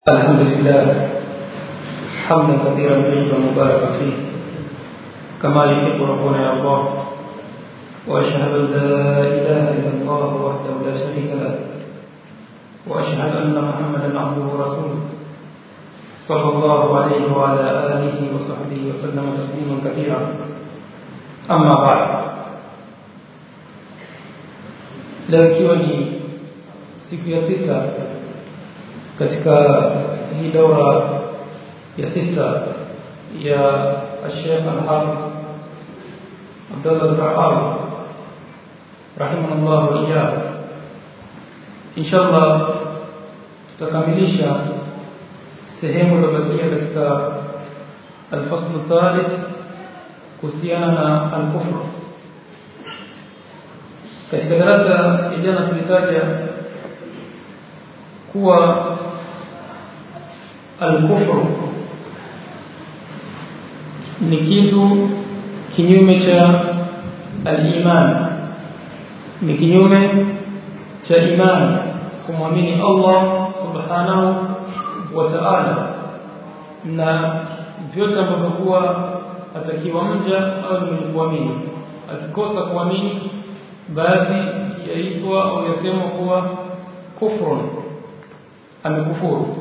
الحمد لله حمدا كثيرا طيبا مباركا فيه كما يحب ربنا يرضى واشهد ان لا اله الا الله وحده لا شريك له واشهد ان محمدا عبده ورسوله صلى الله عليه وعلى اله وصحبه وسلم تسليما كثيرا اما بعد leo ikiwa ni siku ya sita katika hii daura ya sita ya Sheikh Al-Hafidh Abdullah Al-Rahawi rahimahullah wa iyyahu inshallah tutakamilisha sehemu iliyobakia katika al-fasl thalith kuhusiana na al-kufr katika darasa ya jana tulitaja kuwa al-kufr ni kitu kinyume cha al-iman ni kinyume cha imani kumwamini Allah subhanahu wa ta'ala na vyote ambavyo kuwa atakiwa mja au ni mwenye kuamini akikosa kuamini basi yaitwa au yasemwa kuwa kufrun amekufuru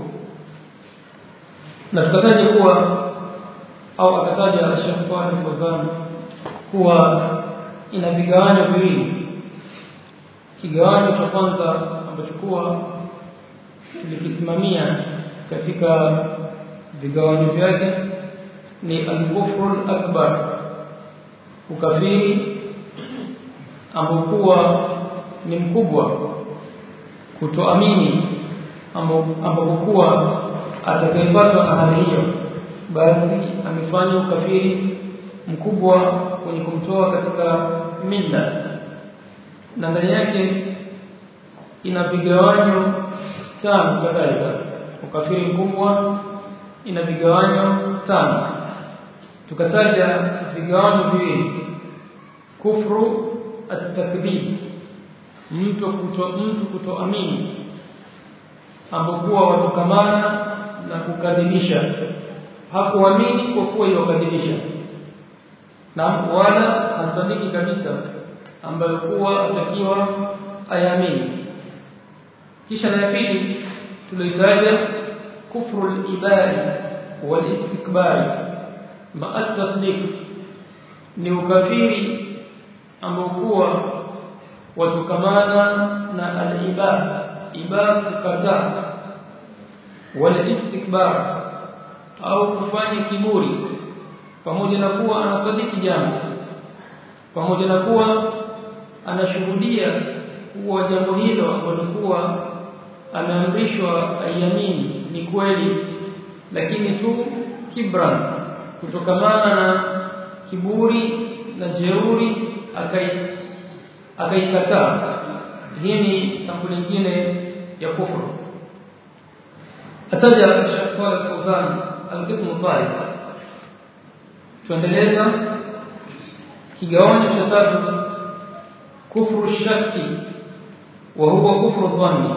na tukataja kuwa au akataja Sheikh Saleh Fawzan kuwa ina vigawanyo viwili kigawanyo cha kwanza ambacho kuwa tulikisimamia katika vigawanyo vyake ni al-kufru akbar ukafiri ambao kuwa ni mkubwa kutoamini ambapo kuwa atakayepatwa na hali hiyo basi amefanya ukafiri mkubwa kwenye kumtoa katika mila na ndani yake ina vigawanyo tano kadhalika ukafiri mkubwa ina vigawanyo tano tukataja vigawanyo viwili kufru at-takdhib mtu kuto mtu kutoamini ambokuwa watokamana na kukadhibisha hakuamini kwa kuwa yokadhibisha na wala hasadiki kabisa ambayo kuwa atakiwa ayamini kisha na pili tulitaja kufru al-ibadi wal-istikbari ma at-tasdiq ni ukafiri ambao kuwa watokamana na al-ibad ibad kukataa wal istikbar au kufanya kiburi pamoja na kuwa anasadiki jambo pamoja na kuwa anashuhudia kuwa jambo hilo ambalo kuwa ameamrishwa ayamini ni kweli lakini tu kibran kutokamana na kiburi na jeuri akai akaikataa hii ni sampuli nyingine ya kufuru ataja Sheikh Saleh Fawzan al-qismu thalith tuendeleza kigawanyo cha tatu kufru shaki wa huwa kufru dhanni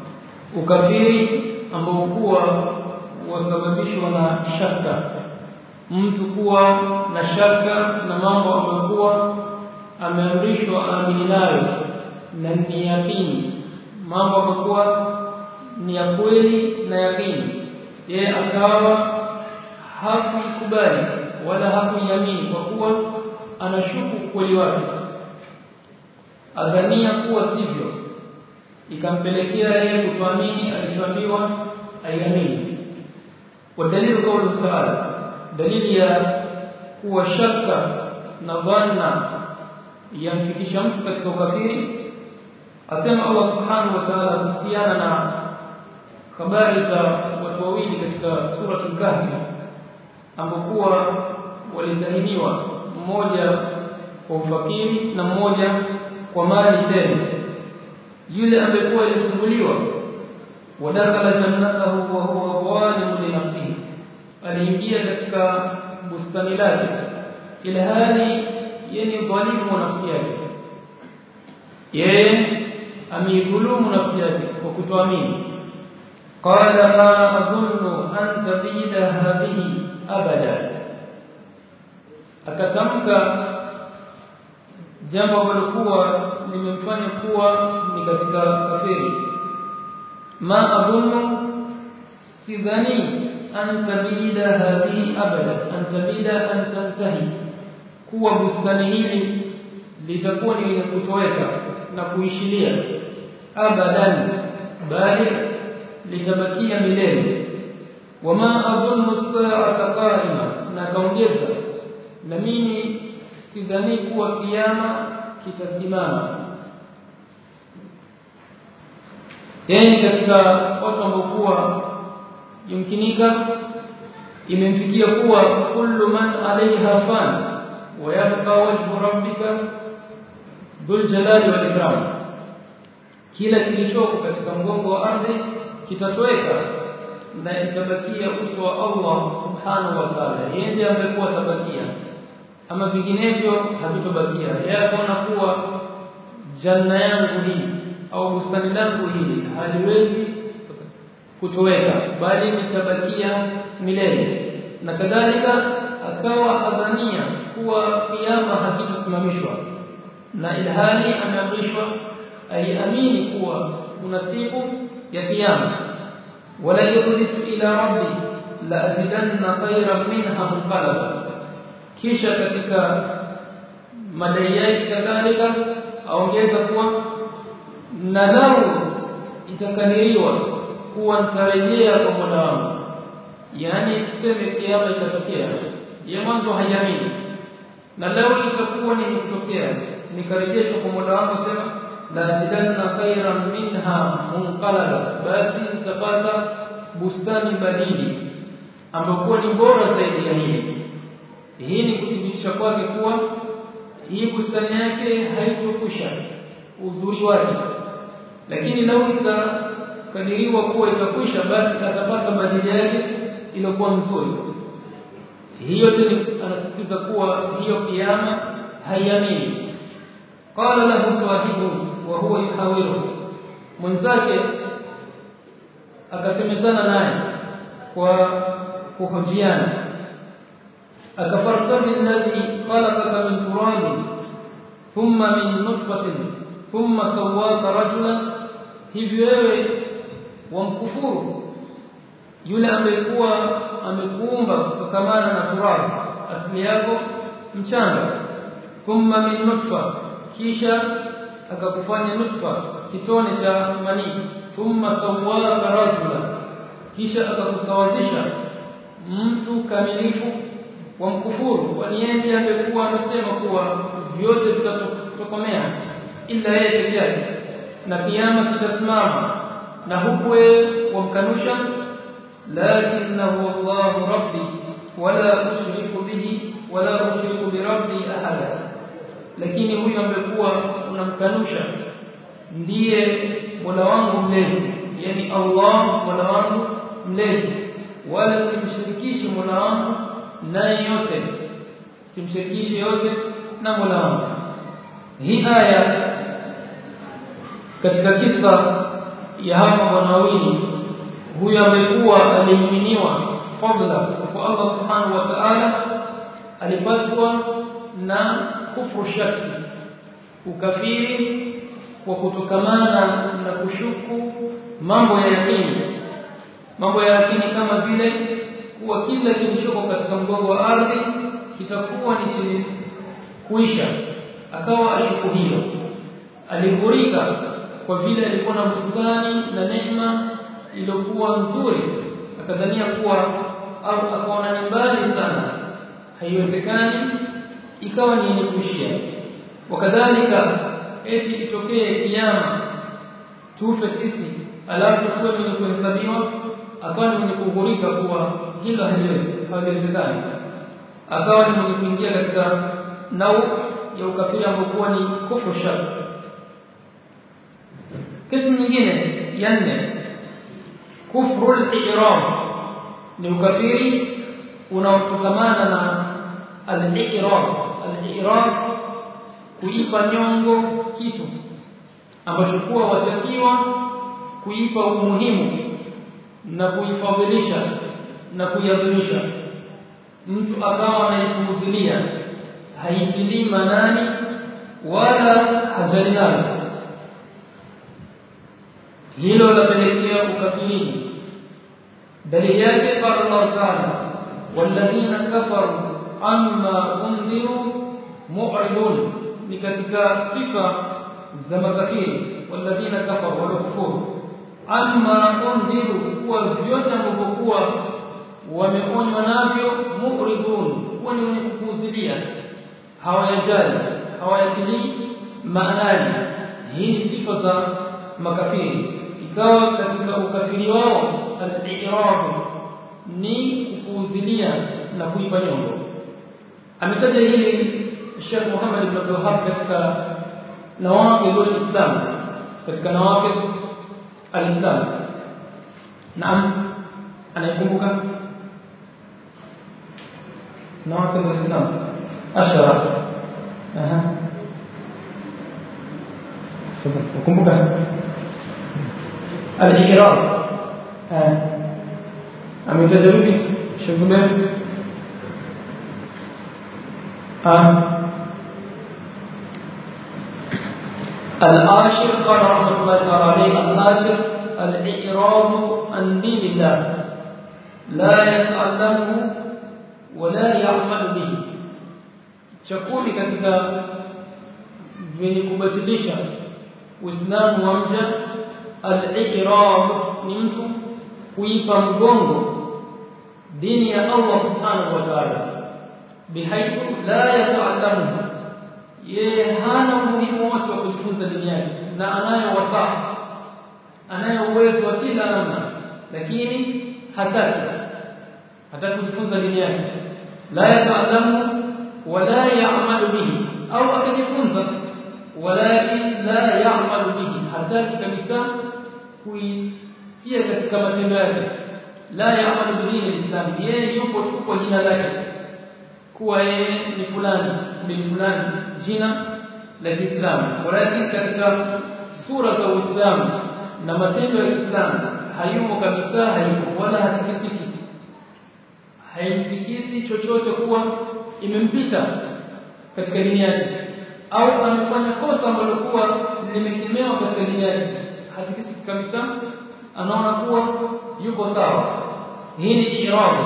ukafiri ambao kuwa wasababishwa na shaka mtu kuwa na shaka na mambo ambayo kuwa ameamrishwa aamini nayo na ni yakini mambo yakakuwa ni ya kweli na yakini yeye akawa hakuikubali wala hakuiamini kwa kuwa anashuku kweli wake adhania kuwa sivyo ikampelekea yeye kutoamini alichoambiwa aiamini wadalilu kaulu taala dalili ya kuwa shaka na dhanna yamfikisha mtu katika ukafiri asema Allah subhanahu wa ta'ala kuhusiana na habari za watu wawili katika sura al-Kahfi ambokuwa walitahiniwa mmoja kwa ufakiri na mmoja kwa mali tele yule amekuwa alifunguliwa wadakhala jannatahu wa huwa zalimun li nafsihi aliingia katika bustani lake ila hali yeye dhalimu wa nafsi yake yeye ameidhulumu nafsi yake kwa kutoamini قال ما أظن أن تبيد هذه أبدا akatamka jambo ambalokuwa limemfanya kuwa ni katika kafiri ma adhunnu sidhani an tabida hadhihi abada an tabida an tantahi kuwa bustani hili litakuwa ni lenye kutoweka na kuishilia abadan bali litabakia milele wama adhunnu as-sa'ata qa'ima na kaongeza na mimi sidhani kuwa kiyama kitasimama yani katika watu ambao kuwa yumkinika imemfikia kuwa kullu man alaiha fan wa yabqa wajhu rabbika dhul jalali wal ikram kila kilichoko katika mgongo wa ardhi kitatoweka na itabakia uso wa Allah subhanahu wa ta'ala yeye ndiye amekuwa tabakia ama vinginevyo havitobakia yeye akaona kuwa janna yangu hii au bustani langu hili haliwezi kutoweka bali litabakia milele na kadhalika akawa adhania kuwa kiyama hakitosimamishwa na ilhali ameamrishwa aiamini kuwa kuna siku ya kiyama wala yuridu ila rabbi la azidanna khayran minha munqalaba kisha katika madai yake kadhalika aongeza kuwa na lau itakadiriwa kuwa nitarejea kwa Mola wangu yani tuseme kiama itatokea ya mwanzo haiamini na lau itakuwa ni kutokea nikarejeshwa kwa Mola wangu sema la ajidanna khairan minha munqalaba basi nitapata bustani badili ambayo ni bora zaidi ya hii hii ni kuthibitisha kwake kuwa hii bustani yake haitokwisha uzuri wake lakini lau itakadiriwa kuwa itakwisha basi atapata badili yake iliyokuwa nzuri hiyo tena anasisitiza kuwa hiyo kiama haiamini qala lahu sahibu wa huwa yuhawiru mwenzake akasemezana naye kwa kuhojiana akafarta billadhi khalaqaka min turabin thumma min nutfatin thumma sawwaka rajula hivi wewe wamkufuru yule amekuwa amekuumba kutokamana na turabu asili yako mchanga thumma min nutfa kisha akakufanya nutfa kitone cha manii thumma sawwaka rajula kisha akakusawazisha mtu kamilifu wa mkufuru kwani yeye ndiye amekuwa amesema kuwa vyote vitatokomea ila yeye peke yake na kiyama kitasimama na huku wewe wamkanusha lakinahu Allah rabbi wala ushriku bihi wala ushriku bi rabbi ahada lakini huyu amekuwa unamkanusha ndiye Mola wangu mlezi yani Allah Mola wangu mlezi wala simshirikishi Mola wangu naye yote simshirikishi yote na Mola wangu hii aya katika kisa ya hawa bwana wawili huyu amekuwa aliminiwa fadla kwa Allah subhanahu wa ta'ala alipatwa na kufru shaki ukafiri kwa kutokamana na kushuku mambo ya yakini mambo ya yakini kama vile kuwa kila kilichoko katika mgongo wa ardhi kitakuwa ni chenye kuisha akawa ashuku hilo alihurika kwa vile alikuwa na bustani na neema iliyokuwa nzuri akadhania kuwa au akaona ni mbali sana haiwezekani ikawa ni yenye kuishia wakadhalika eti itokee kiyama tufe sisi alafu tuwe mwenye kuhesabiwa akawa ni mwenye kughurika kuwa hilo haliwezekani akawa ni mwenye kuingia katika nau ya ukafiri ambokuwa ni kufru shak kismu nyingine ya nne kufru al-i'rab ni ukafiri unaotokamana na al-i'rab al-i'rab kuipa nyongo kitu ambacho kuwa watakiwa kuipa umuhimu na kuifadhilisha na kuiadhimisha mtu akawa anaipuuzilia haitilii manani wala hajali nayo hilo lapelekea ukafirini dalili yake qala Allah ta'ala walladhina kafaru amma unziru mu'ridun ni katika sifa za makafiri walladhina kafaru wala kufuru amma unziru kuwa vyote ambavyokuwa wameonywa navyo mu'ridun huwa ni wenye kupuuzilia hawayajali hawayatilii maanani hii ni sifa za makafiri ikawa katika ukafiri wao al-i'rab ni kupuuzilia na kuipa nyongo ametaja hili Sheikh Muhammad ibn Abdul Wahhab katika nawaqid al-Islam katika nawaqid al-Islam naam anaikumbuka nawaqid al-Islam ashara aha ukumbuka al-i'rab ametaja vipi Sheikh Zubair ah الآشر قال رحمه الله تعالى عليه الآشر الإعراب عن دين الله لا يتعلمه ولا يعمل به chakuli katika vyenye kubatilisha Uislamu wa mja al-i'rab ni mtu kuipa mgongo dini ya Allah subhanahu wa ta'ala bihaithu la yata'allamu yeye hana umuhimu wote wa kujifunza dini yake na anayo wasaa anayo uwezo wa kila namna lakini hataki hataki kujifunza dini yake la yata'allamu wala ya'malu bihi au akajifunza walakin la ya'malu bihi hataki kabisa kuitia katika matendo yake la ya'malu bihi alislam yeye yupo tu kwa jina lake kuwa yeye ni fulani bin fulani jina la Kiislamu walakin katika sura za Uislamu na matendo ya Kiislamu hayumo kabisa hayumo wala hatikisiki haitikisi chochote kuwa imempita katika dini yake au amefanya kosa ambalo kuwa limekemewa katika dini yake hatikisiki kabisa anaona kuwa yuko sawa hii ni irada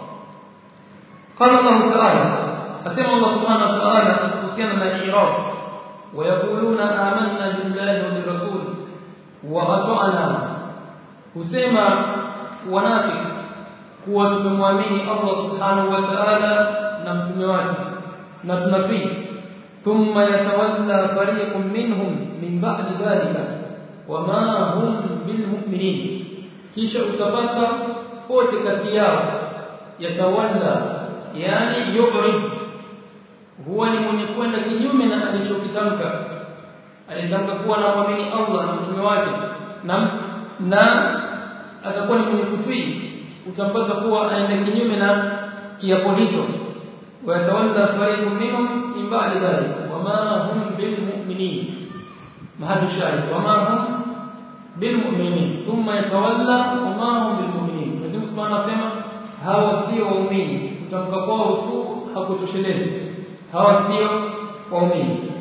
قال الله تعالى أسمع الله سبحانه وتعالى حسينا الإعراب ويقولون آمنا بالله وبالرسول وأطعنا حسيما ونافق kuwa tumemwamini Allah subhanahu wa ta'ala na mtume wake na tunatii thumma yatawalla fariqun minhum min ba'di dhalika wama hum bilmu'minin kisha utapata kote kati yao yatawalla yani yu'rid huwa ni mwenye kwenda kinyume na alichokitamka alitamka kuwa na muamini Allah na mtume wake na na atakuwa ni mwenye kutii utampata kuwa aenda kinyume na kiapo hicho wayatawalla fariqun minhum min ba'di dhalik wama hum bilmu'minin mahadu shahid wama hum bilmu'minin thumma yatawalla wama hum bilmu'minin Mwenyezi Subhanahu anasema hawa sio waumini kutamka kwao tu hakutoshelezi hawa sio waumini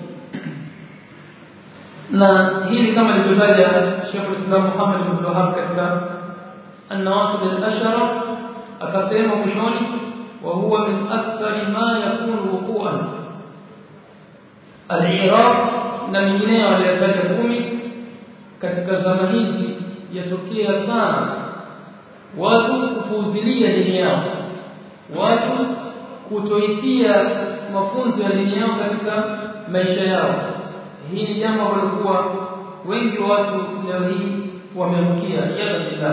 na hili kama lilivyotaja Sheikh Islam Muhammad ibn Wahhab katika النواقض الأشرة akasema mwishoni wa huwa min akthari ma yakunu wuqu'an al-i'rab na mingineyo aliyotaja kumi katika zama hizi yatokea sana watu kupuuzilia dini yao watu kutoitia mafunzo ya dini yao katika maisha yao hii ni jambo ambalo wengi wa watu leo hii wameamkia yada billah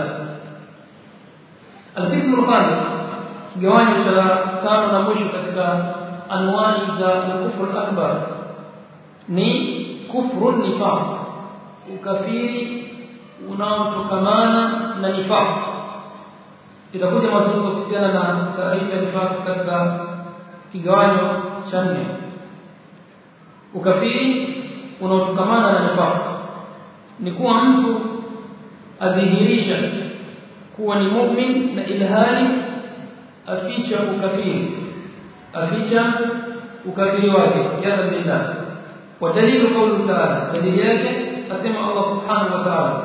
القسم الخامس kigawanyo cha tano na mwisho katika anwani za kufru akbar ni kufru nifaq ukafiri unaotokamana na nifaq itakuja mazungumzo kuhusiana na taarifa ya nifaq katika kigawanyo cha nne ukafiri unaotokamana na nifaq ni kuwa mtu adhihirisha kuwa ni mu'min na ilhali aficha ukafiri aficha ukafiri wake ya billah wa dalilu qawli ta'ala dalili yake asema Allah subhanahu wa ta'ala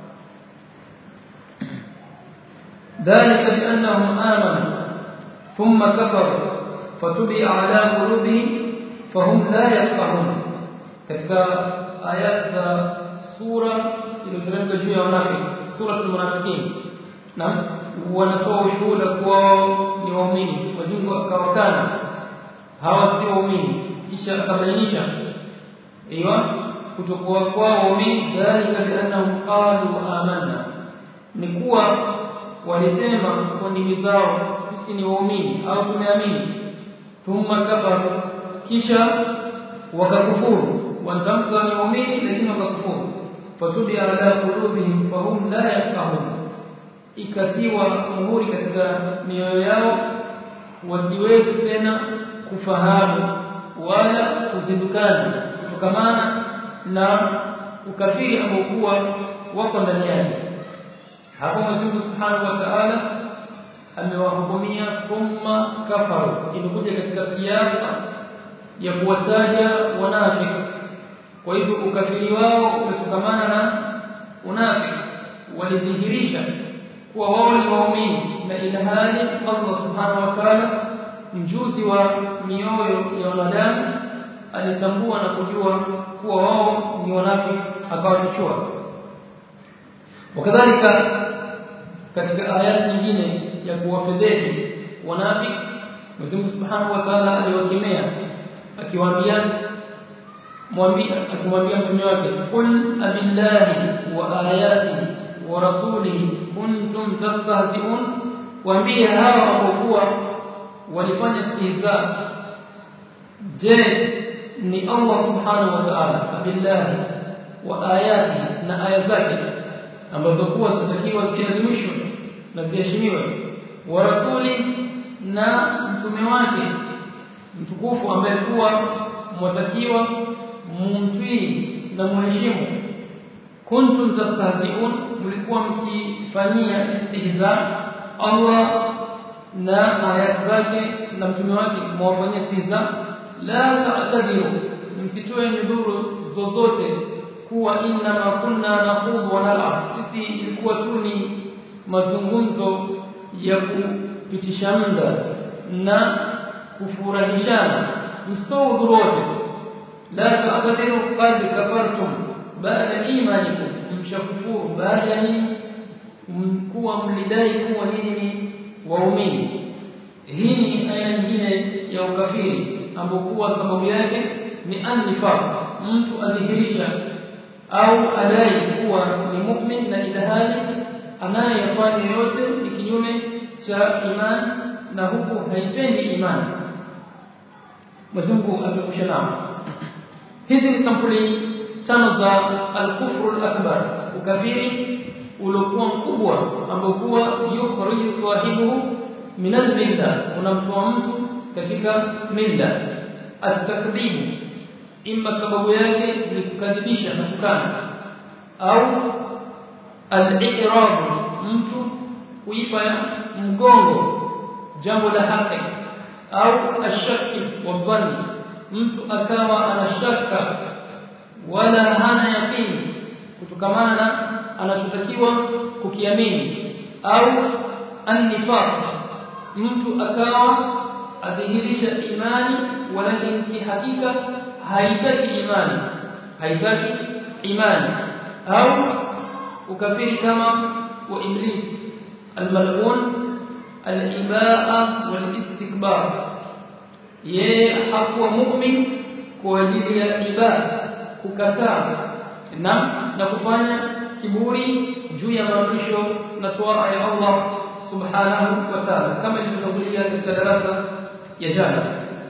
ذلك بأنهم آمنوا ثم كفروا فتبع على قلوبهم فهم لا يفقهون katika ayat za sura iliyoteremka juu ya wanafiki sura al-munafiqin na wanatoa ushuhuda kuwa ni waumini wazingo akawakana hawa si waumini kisha akabainisha aiyo kutokuwa kwao waumini dhalika biannahum qalu amanna ni kuwa walisema kwa ndimi zao sisi ni waumini au tumeamini thumma kafaru kisha wakakufuru wantamka ni waumini lakini wakakufuru fatubi ala qulubihim fahum la yafqahun ikatiwa muhuri katika mioyo yao wasiwezi tena kufahamu wala kuzindukana kutokamana na ukafiri ambao kuwa wako ndani yake hapo Mwenyezi Subhanahu wa Ta'ala amewahukumia thumma kafaru imekuja katika siasa ya kuwataja wanafiki kwa hivyo ukafiri wao umetokana na unafiki walidhihirisha kuwa wao ni waumini na ilhali Allah Subhanahu wa Ta'ala mjuzi wa mioyo ya wanadamu alitambua na kujua kuwa wao ni wanafiki akawafichua wakadhalika katika aya nyingine ya kuwafedheli wanafiki Mwenyezi Subhanahu wa Ta'ala aliwakemea akiwaambia mwambie akimwambia mtume wake kul abillahi wa ayatihi wa rasulihi kuntum tastahzi'un waambie hawa ambao walifanya istihza je ni Allah subhanahu wa ta'ala abillahi wa ayatihi na aya zake ambazo kuwa zinatakiwa ziadhimishwe na ziheshimiwe wa rasuli na mtume wake mtukufu ambaye kuwa mwatakiwa mumtii na muheshimu kuntum tastahzi'un mlikuwa mkifanyia istihza Allah na ayat zake na mtume wake mwafanyia istihza la ta'tadiru msitoe nyudhuru zozote kuwa inna ma kunna naqubu wa nal'ab sisi ilikuwa tu ni mazungumzo ya kupitisha muda na kufurahishana msitoe udhuru wote la ta'tadiru qad kafartum baada imanikum mshakufuru baada ya kuwa mlidai kuwa nyinyi ni waumini hii ni aina nyingine ya ukafiri ambapo kuwa sababu yake ni annifaq mtu adhihirisha au adai kuwa ni mu'min na ilhali anayefanya yote ni kinyume cha imani na huku haipendi imani Mwenyezi Mungu amekusha nao hizi ni sampuli tano za al-kufru al-akbar ukafiri uliokuwa mkubwa ambao kuwa yukhriju sahibuhu min al-milla unamtoa mtu katika milla at-takdhib imma sababu yake ni kukadhibisha na kukana au al-i'rab mtu kuipa mgongo jambo la haki au ashaki wa dhanni mtu akawa anashaka wala hana yakini kutokamana na anachotakiwa kukiamini au annifaq mtu akawa adhihirisha imani walakini kihakika haitaki imani haitaki imani au ukafiri kama wa iblis almal'un al-ibaa wal-istikbar yeye hakuwa mu'min kwa ajili ya ibada kukataa na na kufanya kiburi juu ya maamrisho na toa ya Allah subhanahu wa ta'ala kama ilivyotangulia katika darasa ya jana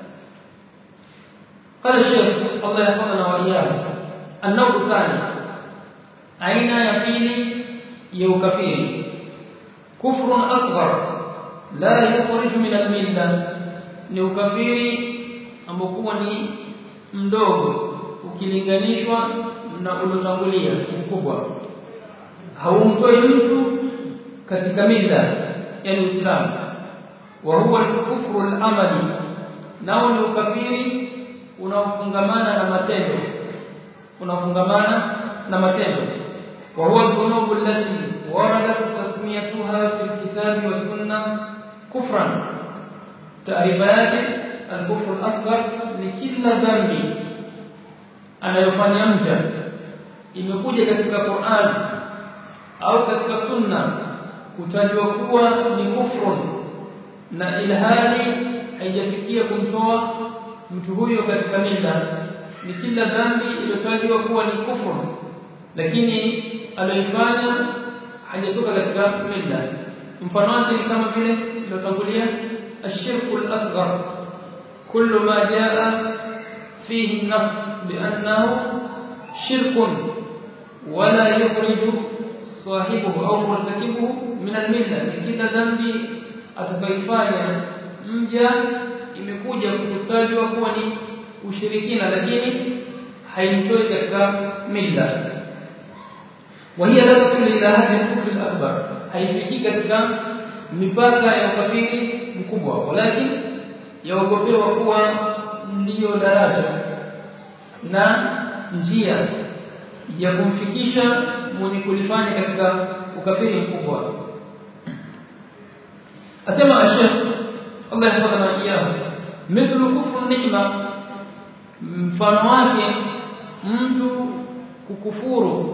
قال الشيخ الله يحفظنا وإياه النوع الثاني أين يقين يوكفير كفر أصغر لا يخرج من الملة ni ukafiri ambokuwa ni mdogo ukilinganishwa na ulotangulia mkubwa haumtoi mtu katika mila yani Uislamu wa huwa al-kufru al-amali nao ni ukafiri unaofungamana na matendo unaofungamana na matendo wa huwa dhunubu allati waradat tasmiyatuha fi al-kitabi wa sunna kufran taarifa yake al-kufru al-asghar ni kila dhambi anayofanya mja imekuja katika Qur'an au katika sunna kutajwa kuwa ni kufrun na ilhali haijafikia kumtoa mtu huyo katika mila ni kila dhambi iliyotajwa kuwa ni kufrun lakini aliyoifanya hajatoka katika mila mfano wake ni kama vile iliyotangulia ashirku al-asghar kullu ma jaa fihi an-nafs bi'annahu shirkun wala yukhriju sahibuhu au murtakibuhu min al-milla kila dhambi atakaifanya mja imekuja kutajwa kuwa ni ushirikina lakini haimtoi katika milla وهي لا تصل الى هذه الكفر الاكبر haifiki katika mipaka ya ukafiri mkubwa walakin yaogopewa kuwa ndiyo daraja na njia ya kumfikisha mwenye kulifanya katika ukafiri mkubwa asema ashekh Allah yahfadhana iyahu mithlu kufru ni'ma mfano wake mtu kukufuru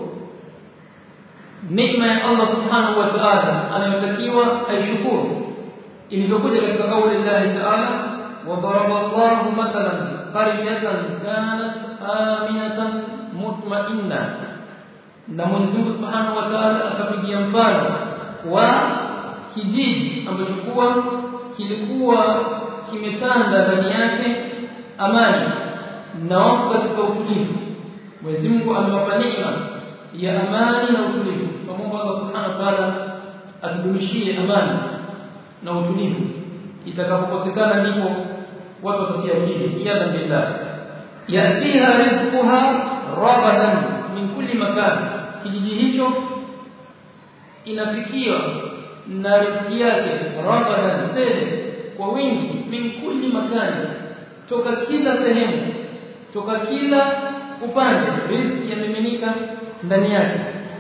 neema ya Allah subhanahu wa ta'ala anayotakiwa aishukuru ilivyokuja katika kauli Allah ta'ala wa daraba Allahu mathalan qaryatan kanat aminatan mutma'inna na Mwenyezi Mungu subhanahu wa ta'ala akapigia mfano wa kijiji ambacho kuwa kilikuwa kimetanda ndani yake amani na wako katika utulivu Mwenyezi Mungu amewapa neema ya amani na utulivu pamoja Allah subhanahu wa ta'ala atudumishie amani na utulivu itakapokosekana ndipo watu watatia akili iyadha billah yatiha rizquha ragadan min kulli makan kijiji hicho inafikiwa na riziki yake ragadan tele kwa wingi min kulli makani toka kila sehemu toka kila upande riziki yamiminika ndani yake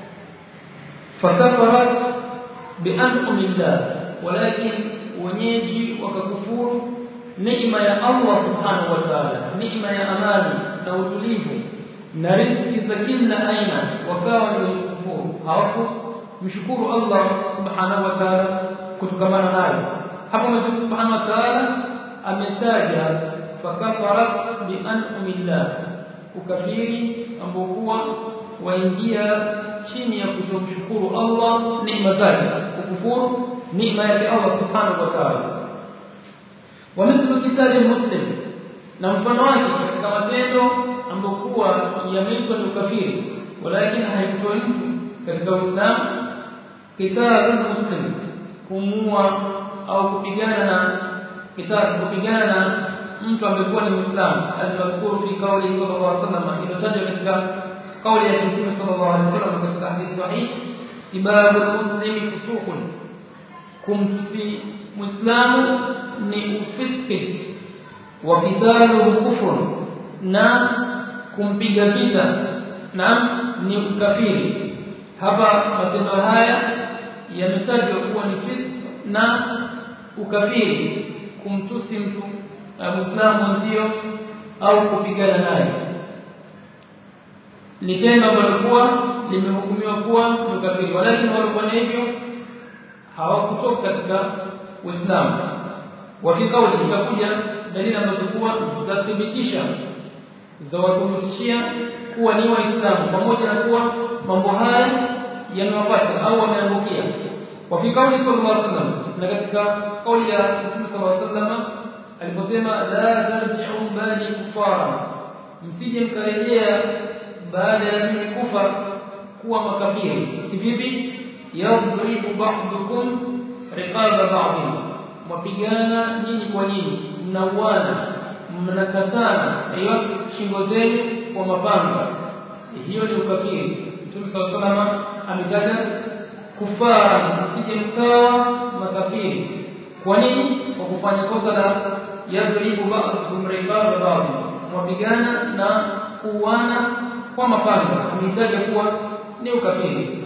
fakafarat bianqumillah walakin wenyeji wakakufuru neema ya Allah subhanahu wa ta'ala neema ya amani na utulivu na riziki za kila aina wakawa ni kufuru hawaku mshukuru Allah subhanahu wa ta'ala kutokamana nayo hapo Mwenyezi subhanahu wa ta'ala ametaja fakafarat bianqumillah ukafiri ambao kuwa waingia chini ya kutomshukuru Allah neema zake kukufuru neema yake Allah subhanahu wa ta'ala wa mithlu kitali muslim na mfano wake katika matendo ambayo kuwa yameitwa ni ukafiri walakin haitoi mtu katika Uislamu kitabu muslim kumua au kupigana na kitabu kupigana na mtu amekuwa ni Muislamu alimadhkuru fi kauli sallallahu alaihi wasallam inotajwa katika kauli ya Mtume sallallahu alaihi wasallam katika hadithi sahih sibabu muslimi fusuqun kumtusi muislamu ni ufiski wa qitaluhu kufrun na kumpiga vita na ni ukafiri hapa matendo haya yametajwa kuwa ni fisk na ukafiri kumtusi mtu muislamu mwenzio au kupigana naye ni tendo ambalo kuwa limehukumiwa kuwa ni ukafiri walakini walifanya hivyo hawakutoka katika Uislamu wafi kauli itakuja dalili ambazo kuwa zitathibitisha za watumishia kuwa ni waislamu pamoja na kuwa mambo haya yanawapata au wameangukia wafi kauli sallallahu alaihi wasallam na katika kauli ya Mtume sallallahu alaihi wasallam aliposema la tarji'u bali kufara msije mkarejea baada ya mimi kufa kuwa makafiri kivipi yadribu ba'dukum riqaba ba'dhin mapigana nyinyi kwa nyinyi mnauana mnakatana hiyo shingo zenu kwa mapanga hiyo ni ukafiri Mtume sallallahu alaihi ametaja kufara msije mkawa makafiri kwa nini kwa kufanya kosa la yadribu ba'dhum ribaba ba'd mwapigana na kuuana kwa mapanga ametaja kuwa ni ukafiri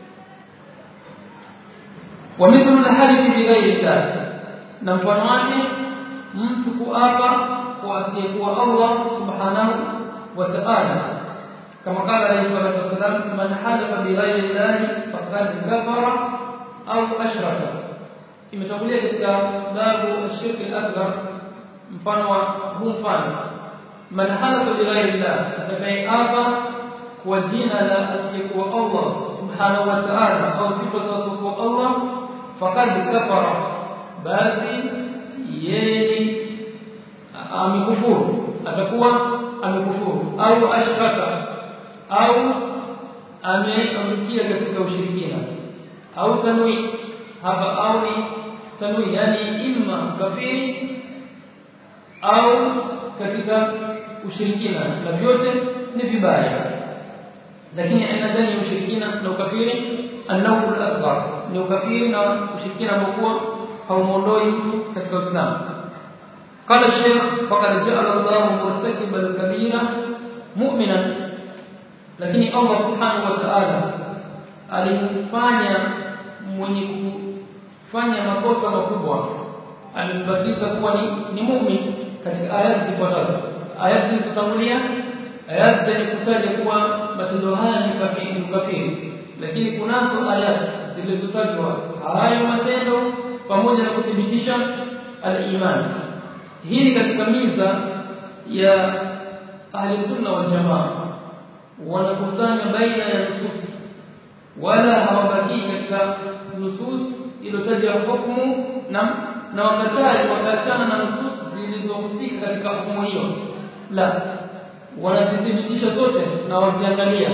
ومثل الحلف بغير الله na mfano wake mtu kuapa kwa asiyekuwa Allah subhanahu wa ta'ala kama qala alayhi salatu wasalam man halafa bighayri Allah faqad kafara au ashraka imetangulia katika babu ashirk al-asghar mfano wa huu mfano man halafa bighayri Allah atakayeapa kwa jina la asiyekuwa Allah subhanahu wa ta'ala au sifa za asiyekuwa Allah faqad kafara basi yeye amekufuru atakuwa amekufuru au ashkaka au ameangukia katika ushirikina au tanwi hapa au ni tanwi yani imma kafiri au katika ushirikina na vyote ni vibaya lakini aina gani ya ushirikina na ukafiri annahu al-asghar ni ukafiri na ushirikina ambao haumuondoi mtu katika Uislamu قال الشيخ فقد جعل الله مرتكب الكبيرة مؤمنا lakini Allah subhanahu wa ta'ala alimfanya mwenye kufanya makosa makubwa alimbatiza kuwa ni, ni muumini katika aya zifuatazo aya zilizotangulia aya zenye kutaja kuwa matendo haya ni kafiri kafiri lakini kunazo aya zilizotajwa hayo matendo pamoja na kuthibitisha al-iman hii ni katika miza ya ahli sunna wal jamaa wanakusanya baina ya nusus wala hawabaki katika nusus iliyotaja hukumu na na wakataji wakaachana na nusus zilizohusika katika hukumu hiyo la wanazithibitisha zote na waziangalia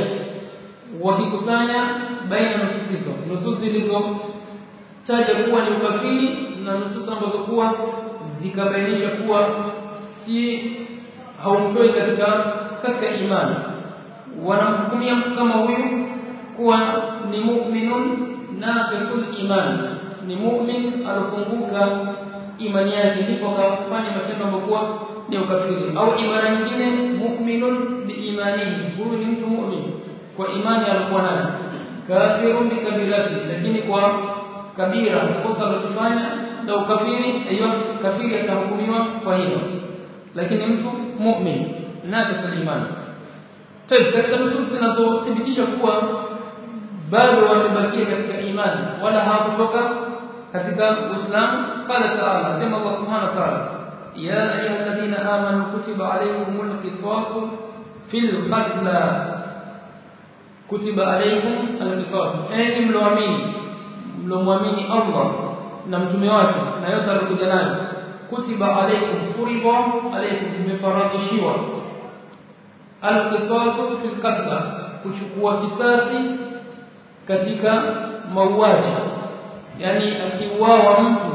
wakikusanya baina ya nusus hizo nusus zilizotaja kuwa ni ukafiri na nusus ambazo kuwa zikabainisha kuwa si haumtoi katika katika imani wanamhukumia mtu kama huyu kuwa ni mu'minun naqisul iman ni mu'min alofunguka imani yake ndipo akafanya matendo ambayo ni ukafiri au ibara nyingine mu'minun biimanihi huyu ni mtu mu'min kwa imani alikuwa nayo kafirun bikabirati lakini kwa kabira kosa alilofanya na ukafiri hiyo kafiri atahukumiwa kwa hilo lakini mtu mu'min naqisul iman Tayeb katika nusus zinazothibitisha kuwa bado wamebakia katika imani wala hawakutoka katika Uislamu qala ta'ala sema Allah subhanahu wa ta'ala ya ayyuhalladhina amanu kutiba alaykumul qisasu fil qatl kutiba alaykum al-qisas enyi mloamini mlomwamini Allah na mtume wake na yote alikuja nayo kutiba alaykum furiba alaykum imefaradhishiwa al-qisasu fil qatl kuchukua kisasi katika mauaji yani akiuawa mtu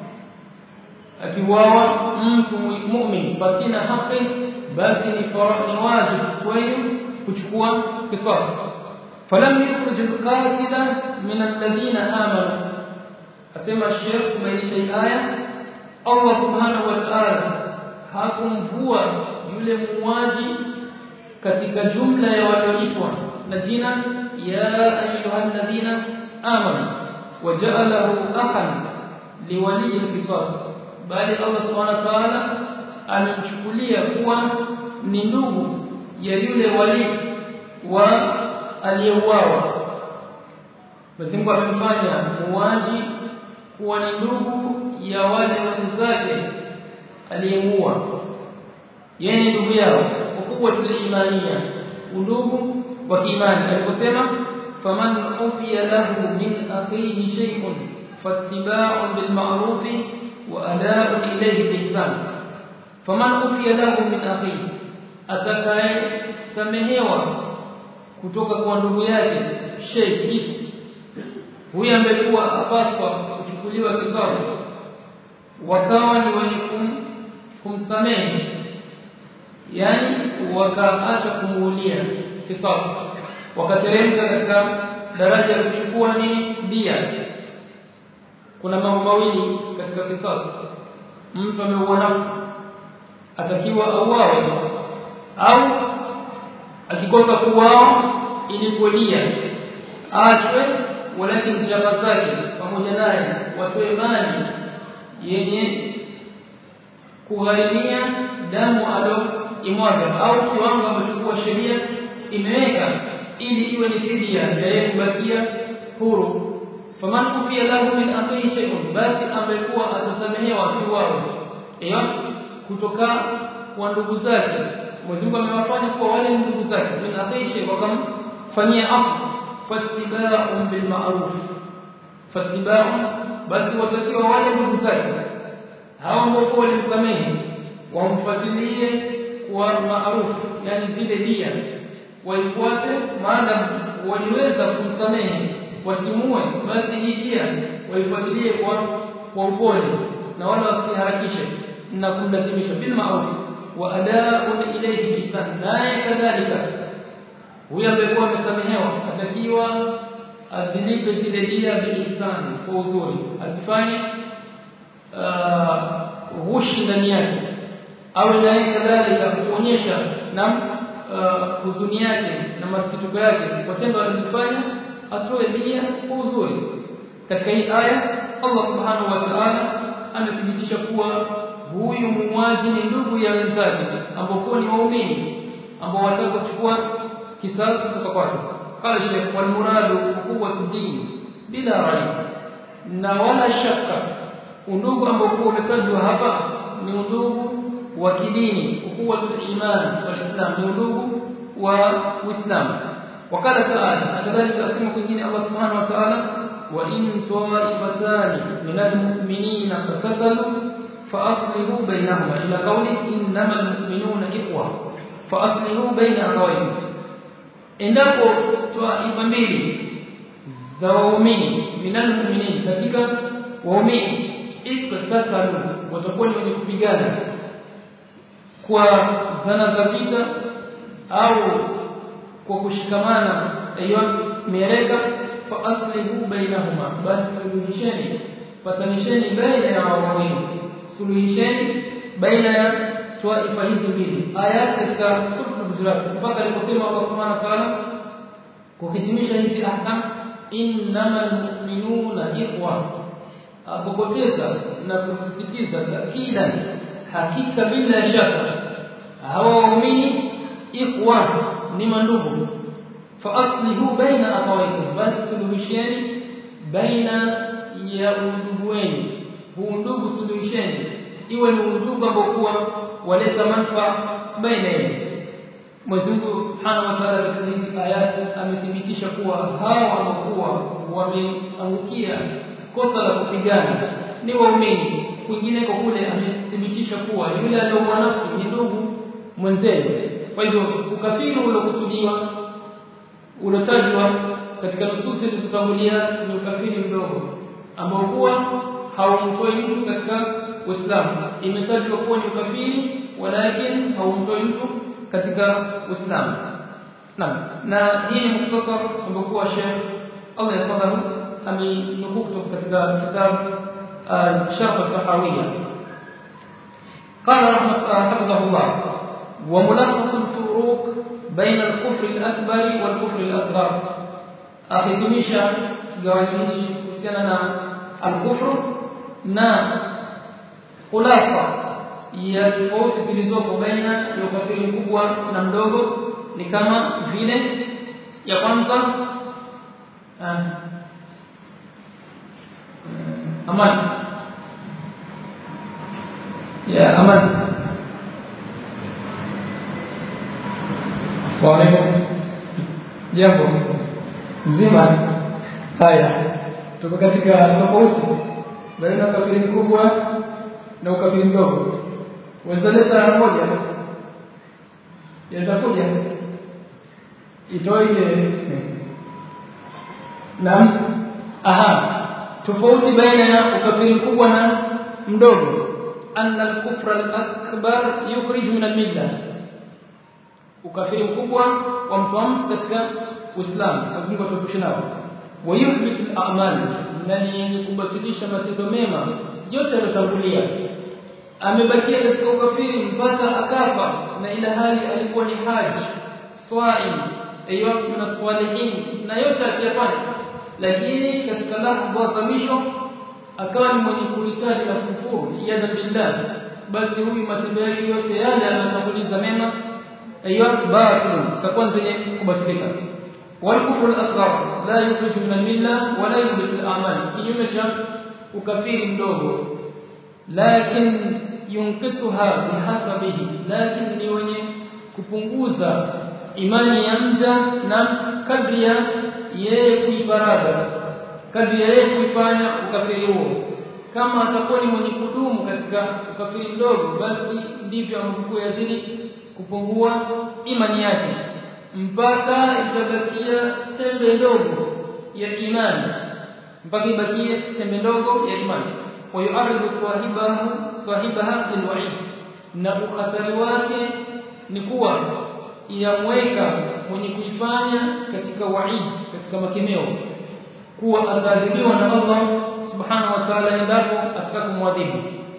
akiuawa mtu muumini pasina haki basi ni ni wajibu kwenu kuchukua kisasi falam yukhrij al-qatila min alladhina amanu asema Sheikh kubainisha aya Allah subhanahu wa ta'ala hakumvua yule muuaji katika jumla ya walioitwa na jina ya ayyuhalladhina amanu waja'alahu akhan liwali al-qisas bali Allah subhanahu wa ta'ala amemchukulia kuwa ni ndugu ya yule wali wa aliyeuawa basi Mungu amemfanya muuaji kuwa ni ndugu ya wale wenzake aliyemuua yeye ni ndugu yao ukubwa tuliimania undugu wa kiimani aliposema faman ufiya lahu min akhihi shay'un fattiba'un bil ma'ruf wa ada'un ilayhi bi ihsan faman ufiya lahu min akhihi atakaye samehewa kutoka kwa ndugu yake shay kitu huyu amekuwa apaswa kuchukuliwa kisasi wakawa ni wenye kum, kumsamehe yani wakaacha kumuulia kisasi wakateremka katika daraja ya kuchukua ni dia kuna mambo mawili katika kisasi mtu ameua nafsi atakiwa auawe au akikosa kuuawa ilipwe dia aachwe walakini jamaa zake pamoja naye watoe mali yenye kugharimia damu alo imwaga au kiwango ambacho sheria imeweka ili iwe ni fidia ya yeye kubakia huru faman kufiya lahu min akhihi shay'un basi amekuwa atasamehewa si wao hiyo kutoka kwa ndugu zake Mwenyezi Mungu amewafanya kuwa wale ndugu zake min akhihi shay wakamfanyia afu fattiba'un bil ma'ruf fattiba'un basi watakiwa wale ndugu zake hao ambao walimsamehe wamfuatilie kwa maarufu yani zile dia waifuate maana waliweza kumsamehe wasimue basi hii dia waifuatilie kwa kwa upole na wala wasiharakishe na kumlazimisha bil ma'ruf wa ada'un ilayhi ihsan naye kadhalika huyo amekuwa amesamehewa atakiwa azilipe zile dia bi ihsan kwa uzuri asifanye ghushi ndani yake awe naye kadhalika kuonyesha na huzuni yake na masikitiko yake kwa tendo alilofanya atoe dia kwa uzuri katika hii aya Allah subhanahu wa ta'ala amethibitisha kuwa huyu muuaji ni ndugu ya wenzake ambao ni waumini ambao wataka kuchukua kisasi kutoka kwake qala shaykh wal muradu quwwatu din bila raib na wala shaka undugu ambao umetajwa hapa ni undugu wa kidini ukuwatul iman wal islam ni undugu wa uislamu wakala taala kadhalika asema kwingine Allah subhanahu wa ta'ala wa in ta'ifatani min almu'minina qatatalu fa aslihu bainahuma ila qawli innamal mu'minuna ikhwa fa aslihu baina akhawayhim endapo taifa mbili za waumini min almu'minin katika waumini iktatalu watakuwa ni wenye kupigana kwa zana za vita au kwa kushikamana hiyo mieleka fa aslihu bainahuma basi suluhisheni patanisheni baina ya wawili suluhisheni baina ya taifa hizi mbili ayat katika sura Hujurat mpaka aliposema Allah Subhanahu wa ta'ala kuhitimisha hizi ahkam innamal mu'minuna ikhwa apopoteza na kusisitiza takidan hakika bila shaka hawa waumini ikhwan ni mandugu fa aslihu baina akhawaykum basi suluhisheni baina ya undugu wenu huu ndugu suluhisheni iwe ni undugu ambao kuwa waleta manufaa baina yenu Mwenyezi Mungu Subhanahu wa Ta'ala katika hizi ayati amethibitisha kuwa hawa ambao wameangukia kosa la kupigana ni waumini kwingineko kule amethibitisha kuwa yule aliyeua nafsi ni ndugu mwenzewe kwa hivyo ukafiri uliokusudiwa ulotajwa katika nususi zilizotangulia ni ukafiri mdogo ambao huwa haumtoi mtu katika Uislamu imetajwa kuwa ni ukafiri walakin haumtoi mtu katika Uislamu naam na hii ni mukhtasar ambao kuwa Sheikh Allah yafadhahu amenukuu kutoka katika kitabu Sharh al-Tahawiyya قال رحمه حفظه الله وملخص الفروق بين الكفر الأكبر والكفر الأصغر أختمشا kigawanyishi kuhusiana na al-kufr na khulasa ya tofauti zilizopo baina ya ukafiri mkubwa na mdogo ni kama vile ya kwanza amani ya amani Waalaikum jambo mzima haya tuko katika tofauti baina ukafiri mkubwa na ukafiri mdogo wazaleta moja yatakuja itoe ile na aha tofauti baina ya ukafiri mkubwa na mdogo anna al-kufra al-akbar yukhrij min al-milla ukafiri mkubwa wa mtu wa mtu katika Uislamu lazima tuepushe nao wayuhbitu al-a'mal na ni yenye kubatilisha matendo mema yote yaliyotangulia amebakia katika ukafiri mpaka akafa na ila hali alikuwa ni haji swaim ayyuha min salihin na yote akiyafanya lakini katika lahadha za mwisho akawa ni mwenye kuritadi na kufuru iyadha billah basi huyu matendo yake yote yale anatanguliza mema ayyuha batil takuwa zenye kubatilika والكفر الأصغر لا يخرج من الملة ولا يثبت الأعمال kinyume cha ukafiri mdogo lakin yunqisuha bihasabihi lakin ni wenye kupunguza imani ya mja na kadri ya yeye kuibarada kadri ya yeye kuifanya ukafiri huo kama atakuwa ni mwenye kudumu katika ukafiri mdogo basi ndivyo ambavyo yazidi kupungua imani yake mpaka itabakia tembe ndogo ya imani mpaka ibakie tembe ndogo ya imani wa yu'aridu sahibahu sahibaha lilwa'id na ukhatari wake ni kuwa yamweka mwenye kuifanya katika wa'id katika makemeo kuwa adhabiwa na Allah subhanahu wa ta'ala endapo atakakumwadhibu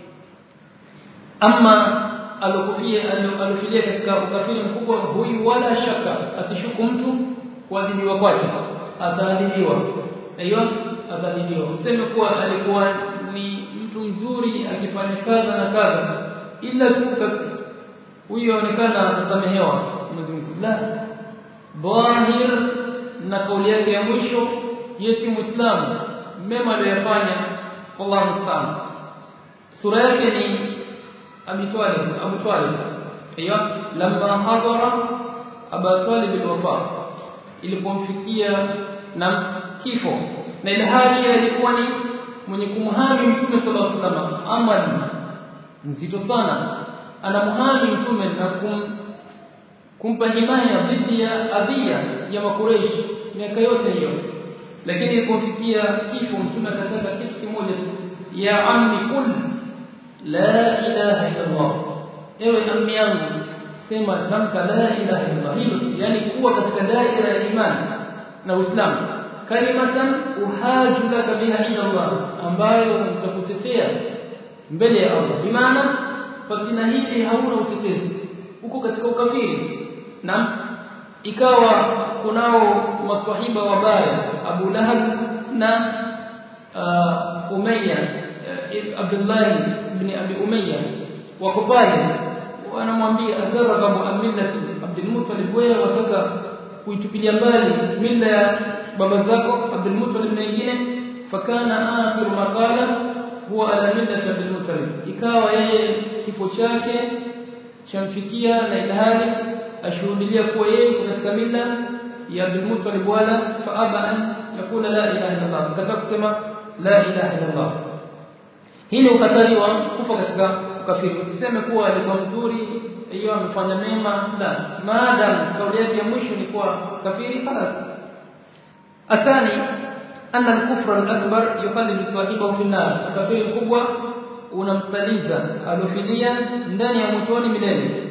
ama alokufia alofilia katika ukafiri mkubwa huyu wala shaka asishuku mtu kuadhibiwa kwake ataadhibiwa aiyo ataadhibiwa useme kuwa alikuwa ni mtu mzuri akifanya kadha na kadha ila tu huyo aonekana atasamehewa Mwenyezi Mungu la dhahir na kauli yake ya mwisho yesi muislamu mema aliyofanya wallahu musta'an sura yake ni Abi Talib Abu Talib hiyo lamma hadara Abu Talib alwafa ilipomfikia na kifo na ile hali alikuwa ni mwenye kumhami mtume sallallahu alaihi wasallam amali nzito sana anamhami mtume na kum, kumpa himaya dhidi ya adhia ya makureishi miaka yote hiyo lakini ilipomfikia kifo mtume akataka kitu kimoja tu ya ammi kul la ilaha illa Allah ewe ammi yangu sema tamka la ilaha illa Allah hilo yani kuwa katika daira ya imani na Uislamu kalimatan uhaju laka biha inda Allah ambayo utakutetea mbele ya Allah bimaana pasina hili hauna utetezi uko katika ukafiri na ikawa kunao maswahiba wabaya Abu Lahab na uh, Umayya uh, Abdullah ibn Abi Umayya wako pale wanamwambia adharaba mu'minati Abdul Muttalib wewe wataka kuitupilia mbali mila ya baba zako Abdul Muttalib na wengine fakana akhiru maqala huwa ala millati Abdul Muttalib ikawa yeye kifo chake chamfikia na ilhali ashuhudia kuwa yeye katika mila ya Abdul Muttalib wala faaba an yakula la ilaha illa Allah kaza kusema la ilaha illa Allah hii ni ukatali wa kufa katika ukafiri usiseme kuwa alikuwa mzuri hiyo amefanya mema la maadam kauli yake ya mwisho ni kuwa kafiri خلاص athani anna al-kufra al-akbar yukhallidu sahibahu fi an-nar kafiri kubwa unamsaliza alofilia ndani ya motoni milele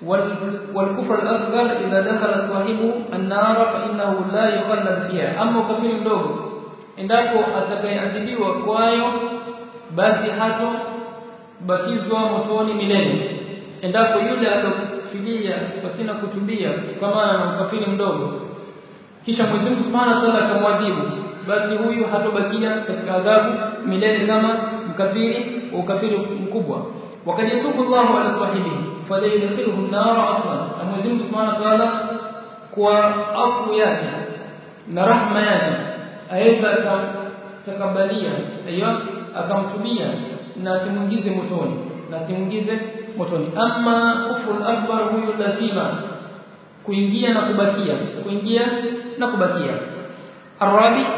والكفر الأصغر إذا دخل صاحبه النار فإنه لا يخلد فيها أما كفر mdogo endapo atakayeadhibiwa kwayo basi hato bakizwa motoni milele endapo yule alofilia pasina kutubia kutokana na ukafiri mdogo kisha Mwenyezi Mungu Subhanahu wa Ta'ala akamwadhibu basi huyu hatobakia katika adhabu milele kama mkafiri wa ukafiri mkubwa wakati yatubu Allahu ala sahibihi fala yudkhiluhu an-nar aslan na Mwenyezi Mungu Subhanahu wa Ta'ala kwa afu yake na rahma yake aweza akamtakabalia aiyo akamtubia na asimuingize motoni na asimuingize motoni ama kufru akbar huyu lazima kuingia na kubakia kuingia na kubakia arabi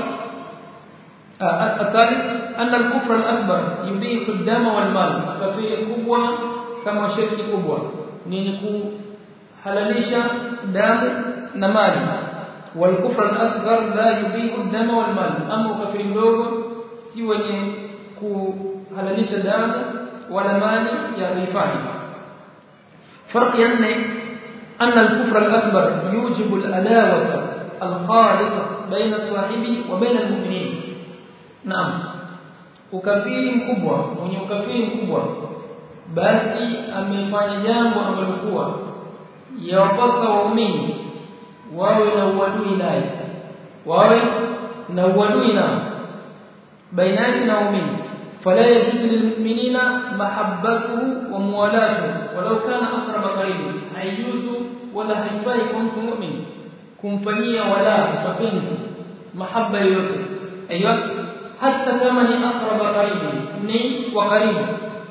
الثالث أن الكفر الأكبر يبيح الدم والمال كفير كبوة كما شرك كبوة نينكو حلاليشا دم نمال والكفر الأصغر لا يبيح الدم والمال أما كفير مdogo si wenye kuhalalisha damu wala mali ya rifani فرق يعني أن الكفر الأكبر يوجب الأداوة الخالصة بين صاحبه وبين المؤمنين نعم ukafiri mkubwa mwenye ukafiri mkubwa basi amefanya jambo ambalo kuwa yawapasa waumini wawe na uadui naye wawe na uadui nao baina yake na waumini fala yajuzu lilmu'minina mahabbatuhu wa muwalatuhu walau kana aqrab qaribi haijuzu wala haifai kwa mtu mu'min kumfanyia wala mapenzi mahaba yoyote aiyo hata kama ni aqrab qaribi ni wa karibu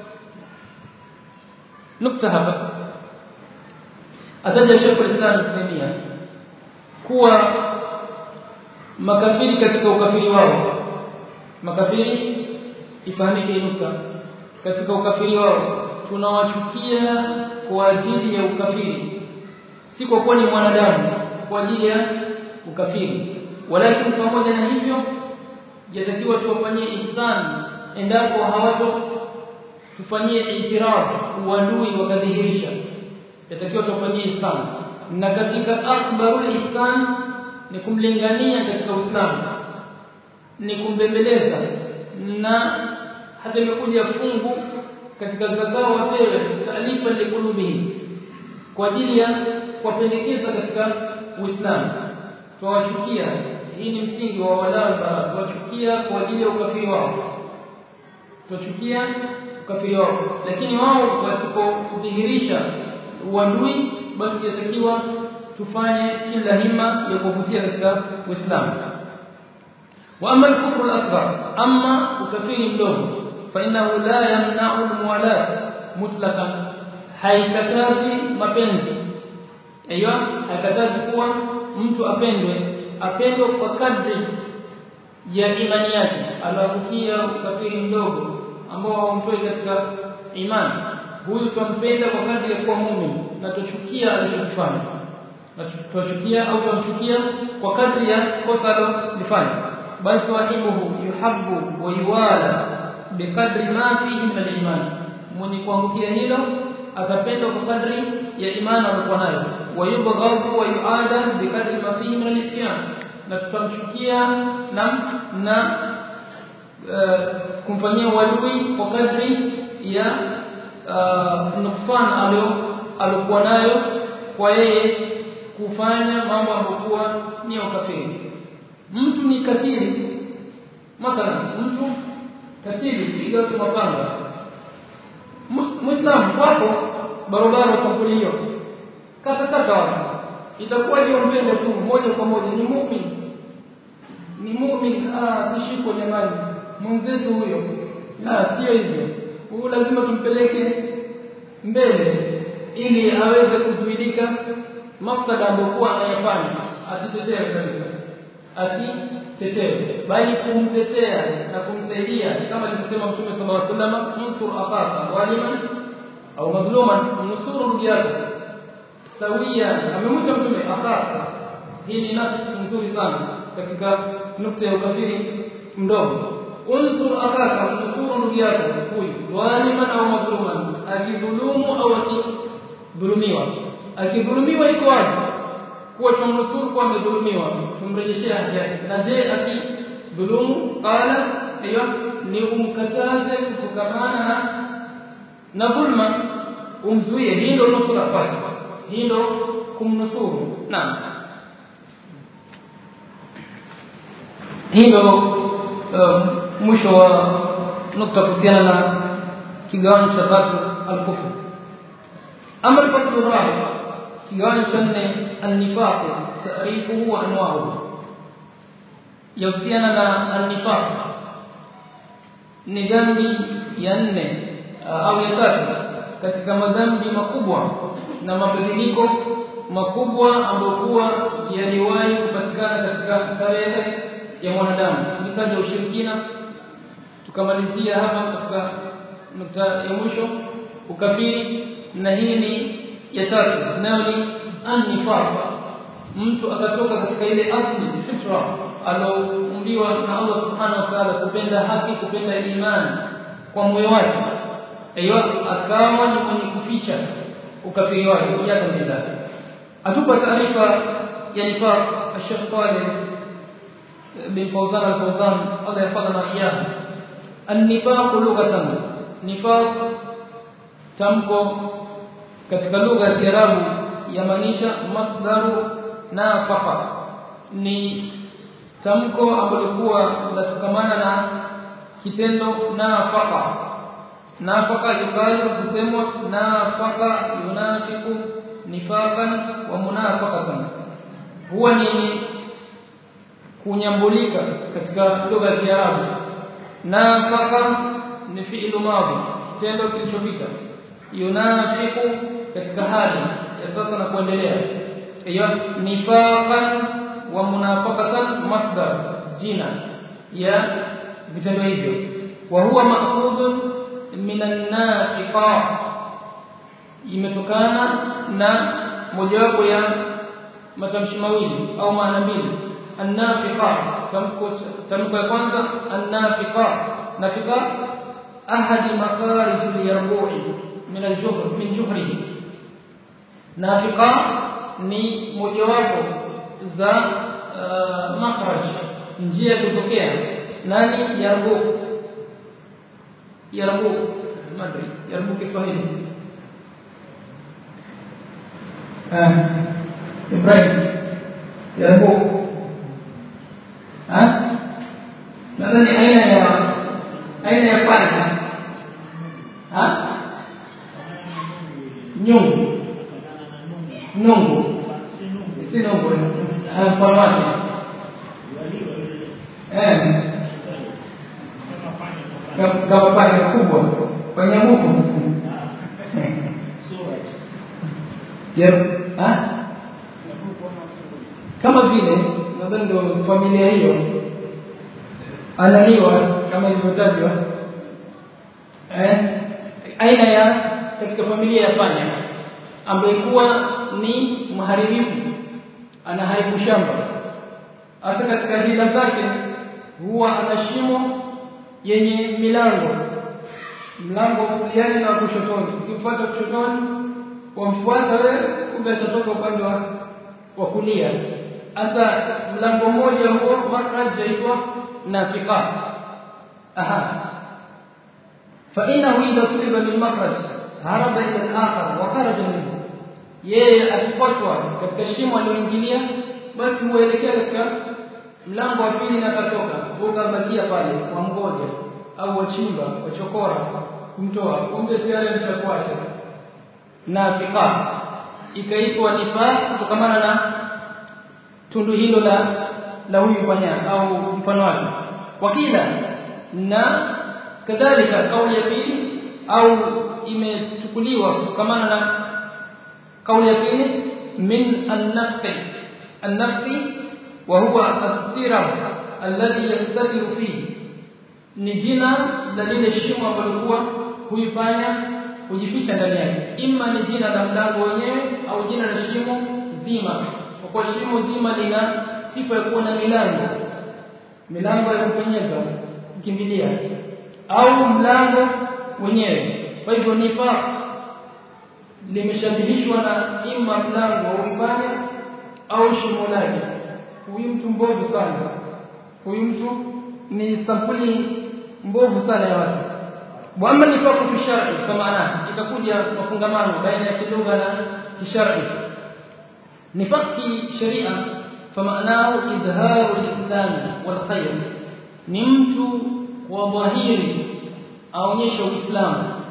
nukta hapa ataja Sheikh al-Islam Ibn kuwa makafiri katika ukafiri wao makafiri ifahamike nukta katika ukafiri wao tunawachukia kwa ajili ya ukafiri si kwa kuwa ni mwanadamu kwa ajili ya ukafiri walakini pamoja na hivyo yatakiwa tuwafanyie ihsan endapo hawato tufanyie itiraf uadui wakadhihirisha yatakiwa tuwafanyie ihsan na katika akbarul ihsan ni kumlingania katika Uislamu ni kumbembeleza na hata imekuja fungu katika zakao wapewe taalifa liqulubihim kwa ajili ya kuwapendekeza katika Uislamu tuwachukia hii ni msingi wa wala bara tuwachukia kwa ajili ya ukafiri wao tuwachukia ukafiri wao lakini wao wasipodhihirisha uadui basi yatakiwa tufanye kila hima ya kuvutia katika Uislamu wa amma al-kufr al-akbar amma ukafiri mdogo fa innahu la yamna'u al-muwalat mutlaqan haikatazi mapenzi aiyo haikatazi kuwa mtu apendwe apendwe kwa kadri ya imani yake aloangukia ukafiri mdogo ambao haumtoi katika imani huyu twampenda kwa kadri ya kuwa muumini na tuchukia alichokifanya na tuchukia au tumchukia kwa kadri ya kosa alilofanya bal sahibuhu yuhabbu wa yuwala biqadri ma fihi min al-iman mwenye kuangukia hilo atapendwa kwa kadri ya imani aliyokuwa nayo wa yubghadhu wa yuada biqadri ma fihi min al-isyan na tutamchukia na na kumfanyia uadui kwa kadri ya nuksan alio alikuwa nayo kwa yeye kufanya mambo ambayo ni ukafiri mtu ni katili mathalan mtu katili piga watu mapanga muislamu wako barabara sampuli hiyo kata kata watu itakuwaje umpende tu moja kwa moja ni muumini ni muumini ah sishiko jamani mwenzetu huyo la sio hivyo huyu lazima tumpeleke mbele ili aweze kuzuidika mafsada ambokuwa anayafanya asitetea kabisa asitetewe bali kumtetea na kumsaidia kama alivyosema Mtume sallallahu alaihi wasallam unsur akhaka waliman au madhluman nusuru ndugu yako sawia amemwita Mtume akhaka hii ni nafsi nzuri sana katika nukta ya ukafiri mdogo unsur akhaka nusuru ndugu yako huyu waliman au madhluman akidhulumu au akidhulumiwa akidhulumiwa iko wapi kuwa tumnusuru kwa amedhulumiwa tumrejeshea haki yake na je akidhulumu qala hiyo ni umkataze kutokamana na na dhulma umzuie hii ndio nusura kwake hii ndio kumnusuru naam hii ndio mwisho wa nukta kuhusiana na kigawanyo cha tatu al-kufr ama al-fasl rabi kigawanyo cha nne an-nifaq ta'rifuhu wa anwa'uhu yahusiana na an-nifaq ni dhambi ya nne au ya tatu katika madhambi makubwa na mabadiliko makubwa ambayo kuwa yaliwahi kupatikana katika tarehe ya mwanadamu tulitaja ushirikina tukamalizia hapa katika nukta ya mwisho ukafiri na hii ni ya tatu nayo ni an-nifaq mtu akatoka katika ile asli fitra aloumbiwa na Allah subhanahu wa ta'ala kupenda haki kupenda imani kwa moyo wake aiyo akawa ni mwenye kuficha ukafiri wake yaka bila atupa taarifa ya nifaq Sheikh Saleh bin Fawzan al-Fawzan Allah yafadhana iyahu an-nifaq lughatan nifaq tamko katika lugha ya Kiarabu yamaanisha masdaru nafaqa ni tamko ambalo kuwa linatokamana na kitendo nafaqa nafaqa yukalu kusemwa nafaqa yunafiqu nifaqan wa munafaqatan huwa ni kunyambulika katika lugha ya Kiarabu nafaqa ni fi'lu madhi kitendo kilichopita yunafiqu katika hali ya sasa na kuendelea hiyo nifaqan wa munafaqatan masdar jina ya vitendo hivyo wa huwa ma'khudun min an-nafiqa imetokana na mojawapo ya matamshi mawili au maana mbili an-nafiqa tamko tamko ya kwanza an-nafiqa nafiqa ahadi makarij al-yarbu'i min al-juhr min juhrihi nafiqa ni mojawapo za uh, makhraj njia ya kutokea nani yarbu yarbu madri yarbu kiswahili ah Ibrahim yarbu ah nadhani aina ya aina ya panya ah nyungu nungu si nungu mfano wake eh kama panya kubwa panya muku ya ah kama vile nadhani ndio familia hiyo analiwa kama ilivyotajwa eh aina ya katika familia ya panya ambaye kuwa ni mharibifu anaharibu shamba hasa katika hila zake huwa ana shimo yenye milango mlango wa kuliani na kushotoni ukifuata kushotoni wamfuata wewe kumbe atatoka upande wa wa kulia hasa mlango mmoja huo markaz yaitwa nafiqa aha fa innahu idha tuliba min makhraj haraba ila al-akhar wa kharaja minhu yeye akifuatwa katika shimo aliyoingilia basi huelekea katika mlango wa pili na katoka ukabakia pale kwa mgoja au wachimba wachokora kumtoa kumbe tayari alishakuacha nafika ikaitwa nifaq kutokana na tundu hilo la la huyu bwana au mfano wake wakila na kadhalika kauli ya pili au imechukuliwa kutokana na kauli ya pili min an-nafqi an-nafqi wa huwa as-siram alladhi yastatiru fihi ni jina la lile shimo ambalo kuwa huifanya kujificha ndani yake imma ni jina la mlango wenyewe au jina la shimo zima kwa kuwa shimo zima lina sifa ya kuwa na milango milango ya kupenyeza kukimbilia au mlango wenyewe kwa hivyo nifaq limeshabihishwa na imma mlango wa uipanya au shimo lake huyu mtu mbovu sana huyu mtu ni sampuli mbovu sana ya watu wama nifaqu fi shar'i kwa maana itakuja mafungamano baina ya kilugha na kishar'i nifaq fi sharia فمعناه إظهار الإسلام والخير نمت وظهير أونيش الإسلام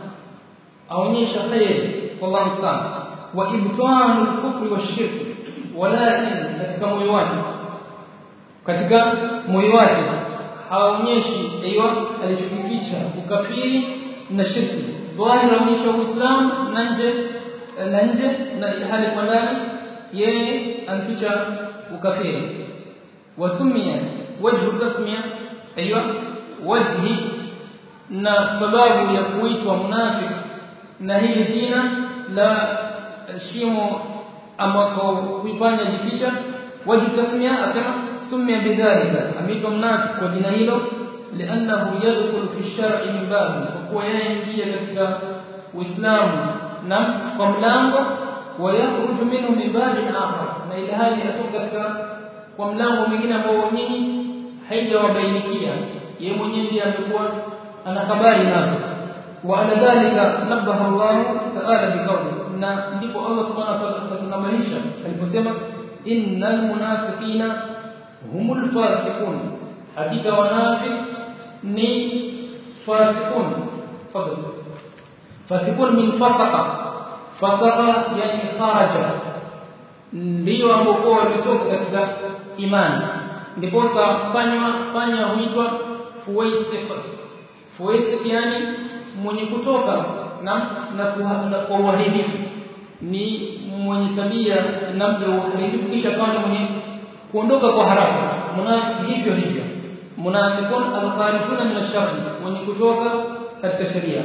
أونيش خير والله تعالى وإبطان الكفر والشرك ولكن katika moyo wake katika moyo wake haonyeshi aiwa alichokificha ukafiri na shirki dhahiri aonyesha uislamu na nje na nje na hali kwa ndani yeye anaficha ukafiri wasumia wajhu tasmia aiwa wajhi na sababu ya kuitwa munafiki na hili jina la shimo ambako kuifanya jificha wajhu tasmia asema sumia bidhalika ameitwa mnafiki kwa jina hilo لانه يدخل في الشرع من باب وهو يingia katika uislamu na kwa mlango ويخرج منه من باب آخر na ile hali atoka katika kwa mlango mwingine ambao nyinyi haijawabainikia yeye mwenyewe ndiye amekuwa ana habari nazo wa ala dhalika nabaha Allah ta'ala biqawli na ndipo Allah subhanahu wa ta'ala akatunamanisha aliposema innal munafiqina humul fasiqun hakika wanafiq ni fasiqun fadl fasiqun min fasaqa fasaqa yani kharaja ndio ambao wametoka katika imani ndipo fanywa fanya huitwa fuwaisiq fuwaisiq yani mwenye kutoka na na, na kwa uharibifu ni mwenye tabia namna ya uharibifu kisha kama mwenye kuondoka kwa haraka munafiki hivyo hivyo munafiqun al-kharijuna min ash-sharr mwenye kutoka katika sheria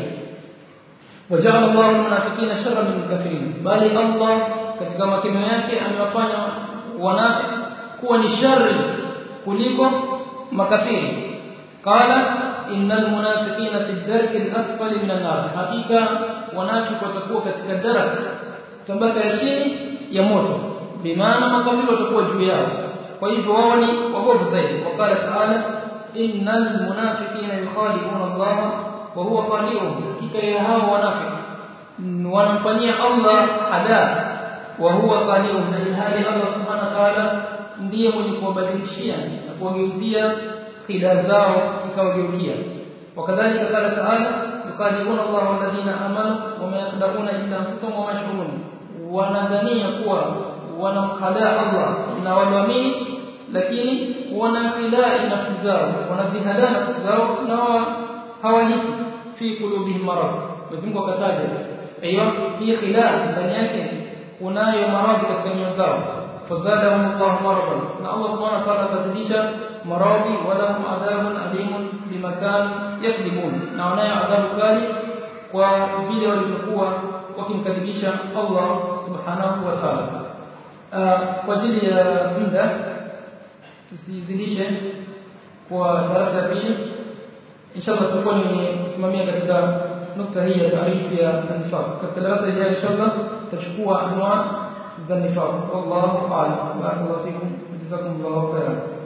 وجعل الله المنافقين شرا من الكافرين bali Allah katika makino yake amewafanya wanafiki kuwa ni shari kuliko makafiri qala innal munafiqina fi ad-darki al-asfali min an-nar hakika wanafiki watakuwa katika darak tabaka ya chini ya moto bimaana makafiri watakuwa juu yao kwa hivyo wao ni wagovu zaidi wakala taala innal munafiqina yukhadi'una Allah wa huwa khadi'uhum hakika ya hao wanafiki wanamfanyia Allah hada wa huwa khadi'uhum na ilhali Allah subhanahu wa ta'ala ndiye mwenye kuwabadilishia na kuwageuzia khida zao ikawageukia wakadhalika qala ta'ala yukhadi'una Allah walladhina amanu wa ma yakhda'una illa anfusahum wa ma yash'urun wanadhania kuwa wanamkhadaa Allah na walioamini lakini wanakhidaa nafsi zao wanadhihadaa nafsi zao na hawahisi fi qulubihim marad Mwenyezi Mungu akataja aiyo hii khilaf ndani yake kunayo maradhi katika nyoyo zao fadhadahum Allah maradan na Allah subhanahu wa ta'ala akazidisha maradhi walahum adhabun alimun bimakan yakdibun na wanayo adhabu kali kwa vile walivyokuwa wakimkadhibisha Allah subhanahu wa ta'ala kwa ajili ya muda tusizidishe kwa darasa ya pili inshallah tutakuwa nimesimamia katika nukta hii ya taarifu ya nifaq katika darasa hili inshallah tutachukua anwa za nifaq wallahu a'lam barakallahu fikum jazakumullahu khairan